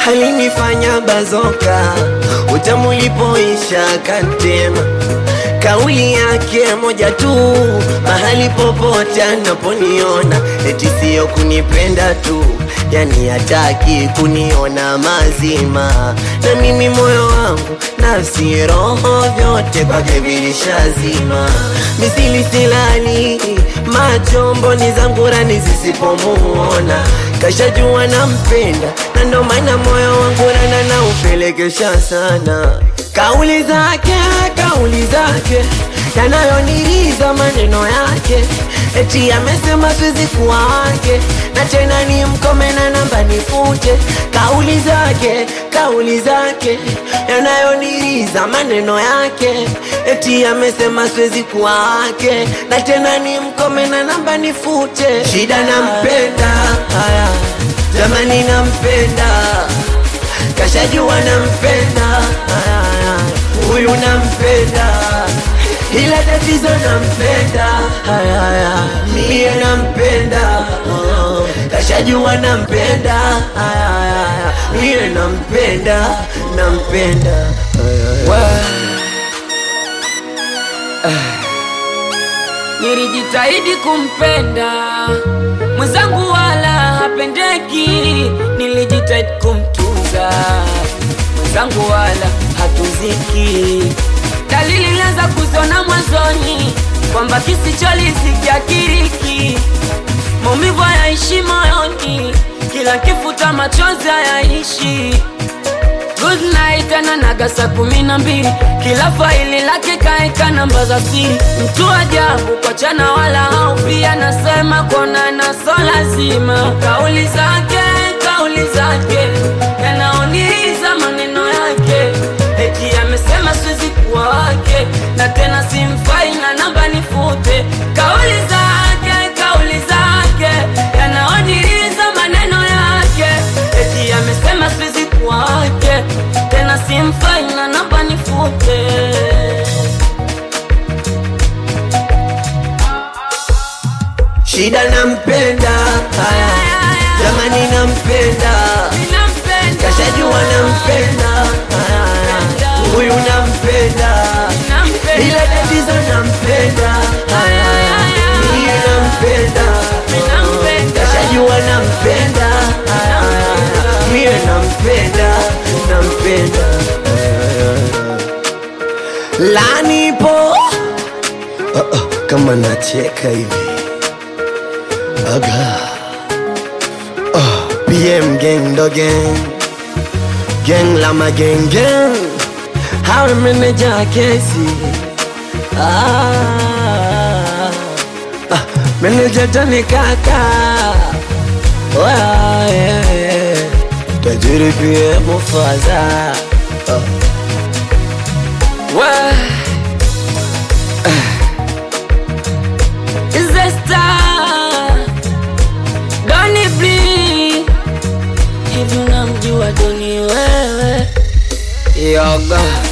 alinifanya bazoka, utamu ulipoisha kantema. Kauli yake moja tu, mahali popote anaponiona, eti siyo kunipenda tu, yani hataki kuniona mazima. Na mimi moyo wangu, nafsi, roho, vyote kwake vilishazima. Misili silali, macho mboni zangu rani zisipomuona, kashajua nampenda, na ndo maana moyo wangu rana na upelekesha sana. Kauli zake, kauli zake yanayoniriza maneno yake, eti amesema siwezi kuwa wake, na tena ni mkome na namba nifute. Kauli zake, kauli zake yanayoniriza maneno yake, eti amesema siwezi kuwa wake, na tena ni mkome na namba nifute. Shida nampenda, haya jamani, nampenda kashajua nampenda, haya, haya, huyu nampenda ila tatizo nampenda, haya, haya, mie nampenda, oh, kashajua nampenda, haya, haya, mie nampenda, nampenda, haya, haya. Nilijitahidi kumpenda mwenzangu, wala hapendeki. Nilijitahidi kumtunza mwenzangu, wala hatuziki. Dalili nilianza kuziona mwanzoni kwamba kisicholizikia kiriki, maumivu hayaishi moyoni, kila kifuta machozi hayaishi. Good night ananaga saa kumi na mbili, kila faili lake kaeka namba za siri. Mtu ajabu kwa chana wala haufi, anasema kuonana so lazima. Kauli zake kauli zake yanaoniza maneno yake, eti amesema siwezi kuwa wake, na tena simfai na namba nifute. Kauli zake kauli zake yanaoniza maneno yake, eti amesema siwezi kuwa wake, tena simfai na namba nifute. Shida nampenda, haya jamani, nampenda Ninampenda, kashajua nampenda, haya, haya, huyu nampenda ninampenda, ila tatizo nampenda, haya, haya, mie nampenda, Ninampenda. kashajua nampenda, haya, haya, mie nampenda, nampenda, lanipo oh, oh, kama nacheka hivi aga oh, PM gang do gang gang lama gang gang how manager kesi ah, ah manager tani kaka Wa, yeah, yeah. tajiri pia mufaza oh. Wa- Is a star Doni Blee Hivi unamjua Doni wewe Yoga